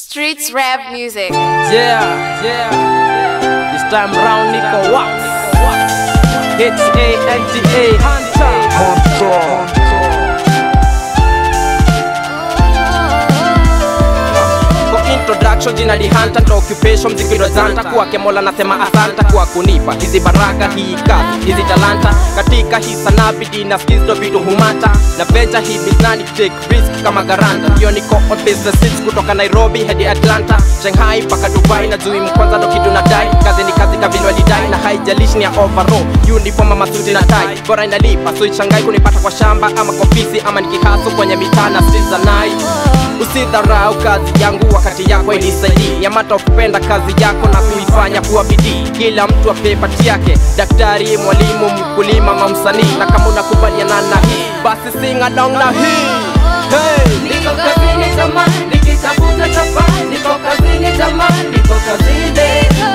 Streets rap music. Yeah, yeah. This time round Nico Wax. H A N T A Hunter. Kwa introduction jina ni Hunter ndo occupation mziki ndo zanta kwake Mola nasema asanta kwa kunipa hizi baraka hii kazi hizi talanta katika hii sanaa bidii na skills ndo vitu humata na venture hii mizani take risk kama garanta hiyo niko on business trips kutoka Nairobi hadi Atlanta Shanghai mpaka Dubai na Zui mkwanza ndo kitu nadai kazi ni kazi kavile walidai na haijalishi ni ya overall uniform ama suti na tai bora inalipa so ishangai kunipata kwa shamba ama kwa ofisi ama nikihaso kwenye mitaa na streets za night Usidharau kazi yangu wakati yako ilisaidii Yamata kupenda kazi yako na kuifanya kuwa bidii Kila mtu ape pati yake Daktari, mwalimu, mkulima, ama msanii Na kama unakubaliana na hii Basi sing along na hii hey! Niko kazini jamani, nikitafuta chapa. Niko kazini jamani, niko kazini.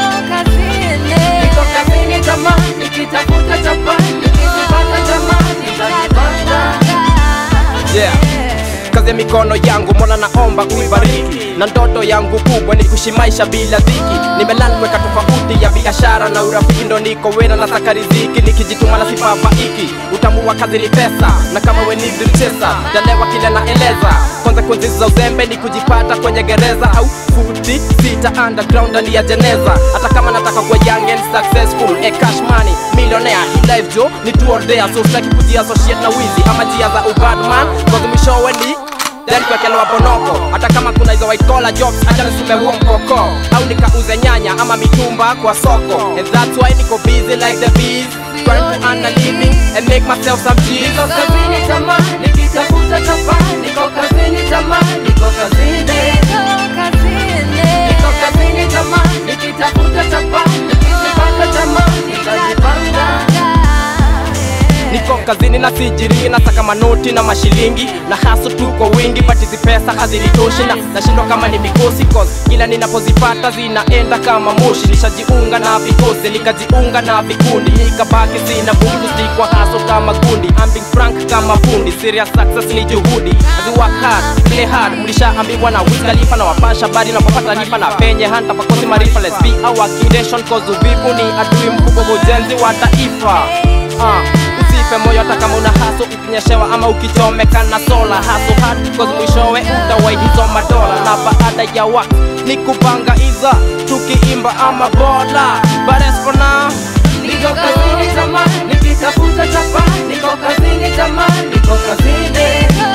Niko kazini jamani, nikitafuta chapa. Nikizipata jamani, nitajipata. yeah. kazi ya mikono yangu mola naomba uibariki na ndoto yangu kubwa ni kuishi maisha bila dhiki nimelani kuweka tofauti ya biashara na urafiki ndo niko wena na saka riziki nikijituma na sifafaiki utamu wa kazi ni pesa na kama wenizirichesa jalewa kile naeleza kwanza kunzizi za uzembe ni kujipata kwenye gereza au futi sita underground ndani ya jeneza hata kama nataka kuwa young and successful a cash money millionaire in life jo ni tu or there so sitaki kujiassociate na wizi ama njia za ubadman cause mwishowe ni then kuwekelewa bonoko hata kama kuna hizo white collar jobs acha nisume huo mkoko au nikauze nyanya ama mitumba kwa soko and that's why niko busy like the bees trying to earn a living and make myself some cheese Niko kazini jamani, nikitafuta chapa. Niko kazini jamani, niko kazini. Niko kazini jamani, nikitafuta chapa. Nikizipata jamani, nitajipanga. niko kazini na sijiri nataka manoti na mashilingi na haso tu kwa wingi but hizi pesa hazilitoshi na nashindwa kama ni mikosi cause kila ninapozipata zinaenda kama moshi nishajiunga na vikosi nikajiunga na vikundi nikabaki sina bundu sikwa haso kama gundi I'm being frank kama fundi serious success ni juhudi As we work hard play hard mlishaambiwa na Wiz Khalifa na wapasha bari napopata lipa na penye hanta pakosi marifa let's be our kingdom cause uvivu ni adui mkubwa wa ujenzi wa taifa uh, usife moyo hata kama una haso ukinyeshewa ama ukichomeka na sola haso hard cause mwishowe utawai hizo madola na baada ya wa ni kupanga iza tukiimba ama bola but as for now Niko kazini jamani, nikitafuta chapa. Niko kazini jamani, niko kazini.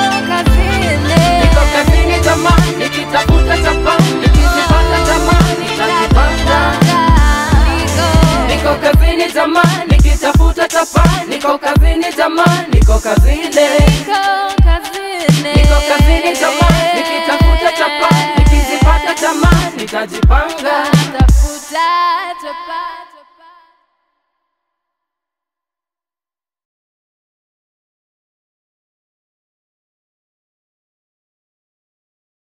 Niko kazini jamani, nikitafuta chapa. Nikizipata jamani, nitajipata. Niko kazini jamani, nikitafuta chapa. Niko kazini jamani, niko kazini.